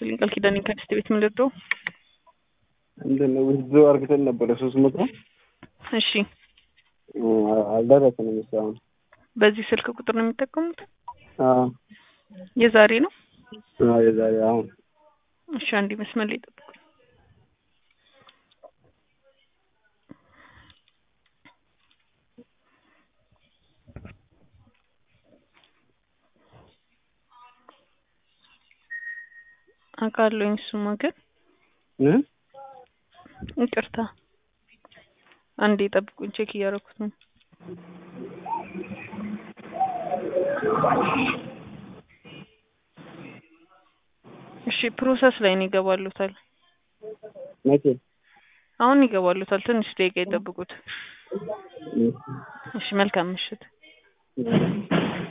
ይስጥልኝ ቃል ኪዳኔ ከሚስት ቤት ምን ልርዳው? ምንድን ነው ውስዶ አርግተን ነበረ ሶስት መቶ እሺ አልደረሰንም እስካሁን። በዚህ ስልክ ቁጥር ነው የሚጠቀሙት? አዎ የዛሬ ነው? አዎ የዛሬ አሁን እሺ አንዴ መስመር ላይ ጠብቁ። አውቃለሁኝ እሱማ ግን እ ይቅርታ አንዴ ጠብቁኝ ቼክ እያደረኩት ነው። እሺ ፕሮሰስ ላይ ነው ይገባሉታል። መቼ? አሁን ይገባሉታል። ትንሽ ደቂቃ ይጠብቁት። እ እሺ መልካም ምሽት። እ